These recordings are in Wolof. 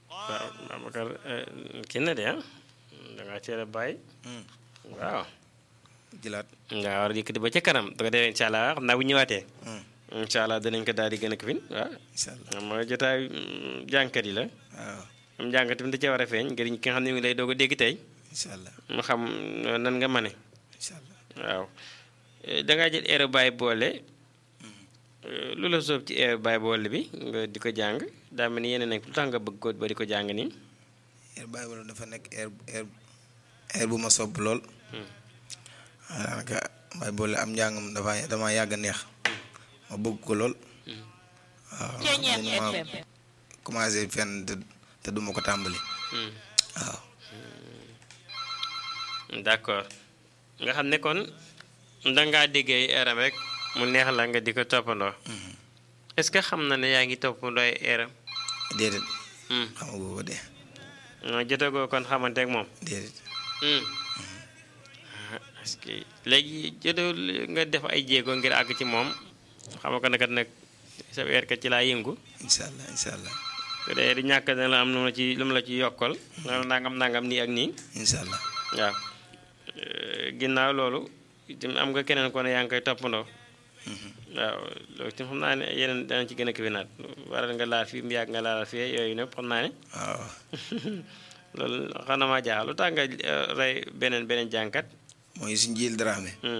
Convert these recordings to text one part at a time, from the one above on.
waaw Babacar kii na de ah dangaa teel a bàyyi waaw jëlaat nga war a yëkkati ba ca kanam da ko defee incha allah xam naa bu ñëwaatee incha allah danañ ko daal di gën a kifin waaw incha allah xam nga jotaay jànkat yi la waaw am jànkat bi da cee war a feeñ ngir ki nga xam ne mi ngi lay doog a dégg tey incha allah mu xam nan nga mane incha allah waaw dangaa jël eero bàyyi boole lu la soob ci eero bàyyi boole bi nga di ko jàng daa mel ni yeneen nag lu tax nga bëgg ko ba di ko jàng nii air bàyyi wala dafa nekk air air air bu ma sopp lool daanaka bàyyi boole am njàngam dafa dama yàgg a neex ma bëgg ko lool waaw mënuma commencé fenn te te duma ko tàmbali waaw d'accord nga xam ne kon dangaa déggee eeram rek mu neex la nga di ko toppandoo est-ce que xam na ne yaa ngi toppandoo ay eeram déedéet xamagu ko de non jotagoo kon xamante ak moom déedéet parce que léegi jotoo nga def ay jéego ngir àgg ci moom xam nga ko ne kat nag sa weer kat ci laa yëngu incha allah incha allah su dee di ñàkk na la am lu mu la ci lu mu la ci yokkal nangam nangam nii ak nii incha allah waaw ginnaaw loolu itam am nga keneen ko ne yaa ngi koy toppandoo waaw loolu itam xam naa ne yeneen dana ci gën a kiwinaat waral nga laal fii mu yàgg nga laal fii yooyu nëpp xam naa ne waaw loolu xam na maa jaaxal lu tax nga rey beneen beneen jànkat mooy suñ jil Dramé waaw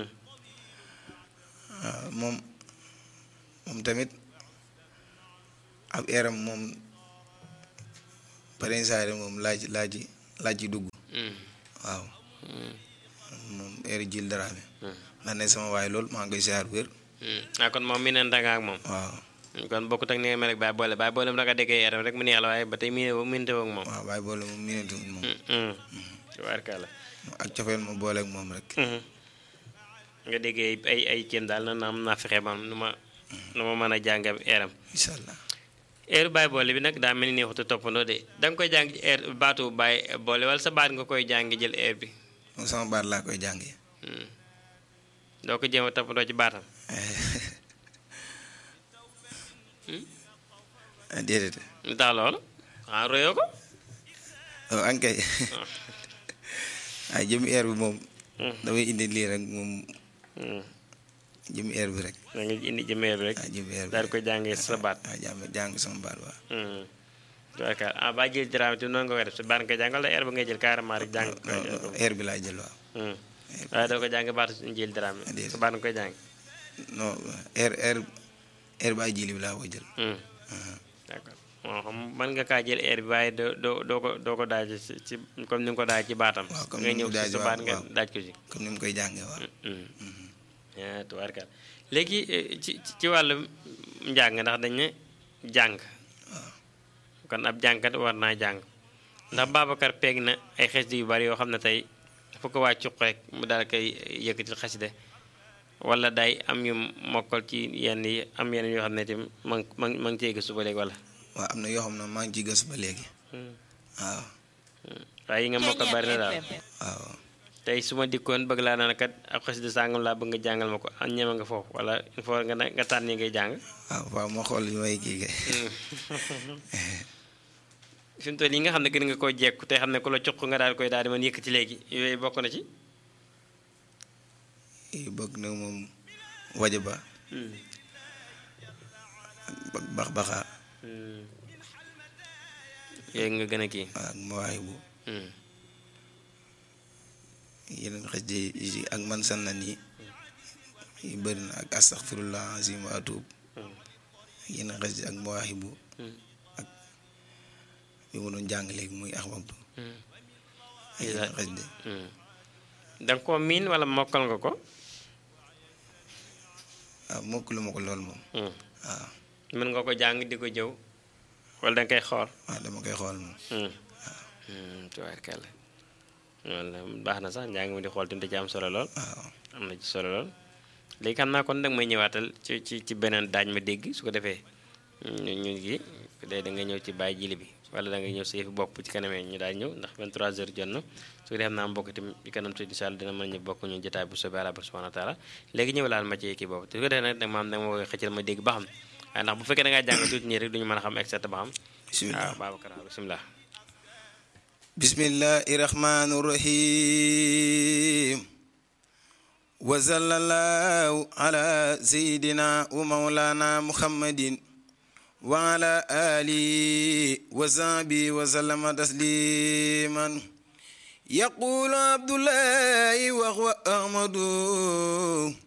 moom moom tamit ab eeram moom parensaare moom laaj laaj laaj ci dugg waaw moom eeri jil Dramé ndax ne sama waay loolu maa ngi koy siyaar wér ah kon moom mi neen danga ak moom waaw kon bokkut ak ni nga mel rek bàyyi boole bàyyi boole mu danga déggee yaram rek mu neex la waaye ba tey miine miinte woog moom waaw bàyyi boole moom miinantu moom tubaarkalla ak cofeel ma boole ak moom rek nga déggee ay ay kéem daal na am naa fexe man nu ma nu ma mën a jàng eeram incha allah eeru bàyyi boole bi nag daa mel ni neexut a toppandoo de da nga koy jàng ci eer baatu bàyyi boole wala sa baat nga koy jàng jël eer bi moom sama baat laa koy jàngee doo ko jéem a toppandoo ci baatam déedéet lu tax loolu ah royoo ko waaw ankay ay jëmi air bi moom damay indi lii rek moom jëmi air bi rek da nga indi jëmeer bi rek waaw jëmi air bi daal di koy jàngee sa baat waaw jàng jàng sama baat waaw tubaarkalla ah ba jël diraam te noonu nga koy def sa baat nga koy jàngal la eer ba ngay jël carrément rek jàng ko air bi laay jël waaw waaye doo ko jàng baatu jël diraam Déedéet. sa baat nga koy jàng non air air air ba ay jili bi laa koy jël d'accord moo xam mën nga kaa jël air bi waaye doo doo doo ko doo ko daaj ci ci comme ni nga ko daaj ci baatam Waaw, comme nga ni ñëw mu ci daaj, sa waaw, baat nga waaw. daaj ko ci comme ni mu koy jàngee waaw ah tubaarkalla léegi eh, ci ci wàllu njàng ndax dañ ne jàng kon ab jàngkat war naa jàng ndax Babacar peeg na ay xasida yu bari yoo xam ne tey fu ko waa cuq rek mu daal koy yëkkati xasida wala day am yu mokkal ci yenn yi am yenn yoo xam ne itam ma ngi ma ngi ma ngi cee gëstu ba léegi wala waaw am na yoo xam ne maa ngi ciy gës ba léegi waaw waaye yi nga mokkal bari na daal waaw tey su ma dikkoon bëgg laa naan kat ab xasida sàngam laa bëgg nga jàngal ma ko am ñeme nga foofu wala il faut nga ne- nga tànn yi ngay jàng waaw waaw ma xool li may kii kay fi mu toll yi nga xam ne gën nga koo jekku te xam ne ku la cuq nga daal koy daal di mën yëkkati léegi yooyu bokk na ci yi bëgg na moom waja ba ak bax baxaa yooyu nga gën a kii ak mawaayi bu yeneen xëj yi ak man san na nii yu bëri na ak astaxfirullah azim wa atuub yeneen xëj ak mawaayi bu ak bi mu doon jàng léegi muy axmabtu ak yeneen xëj de danga koo miin wala mokkal nga ko waaw mokk lu ma ko lool moom waaw mën nga ko jàng di ko jëw wala danga koy xool waaw dama koy xool moom tubaarkàlla wala baax na sax njàng mi di xool tamit da ci am solo lool waaw am na ci solo lool léegi xam naa kon danga may ñëwaatal ci ci ci beneen daaj ma dégg su ko defee ñu ñu ngi day da nga ñëw ci bàyyi jili bi wala da nga ñëw sa yëfi bopp ci kanamee ñu daal ñëw ndax 23 heures jot na su ko defee xam naa mbokk itam ci kanam tuuti incha allah dina mën ñu bokk ñu jotaay bu soobee Yàlla subhanahu wa taala léegi ñëw laal ma ci kii boobu su ko defee nag maam danga ma koy xëccal ma dégg ba xam waaye ndax bu fekkee da ngaa jàng tuuti nii rek duñu mën a xam exact ba xam bisimilah waaw Babacar bisimilah bismillahi rahmani rahim wa sallallahu ala sayidina wa maulana muhammadin wa ala alihi wa sahbihi wa sallama tasliman yaqulu abdullahi wa huwa ahmadu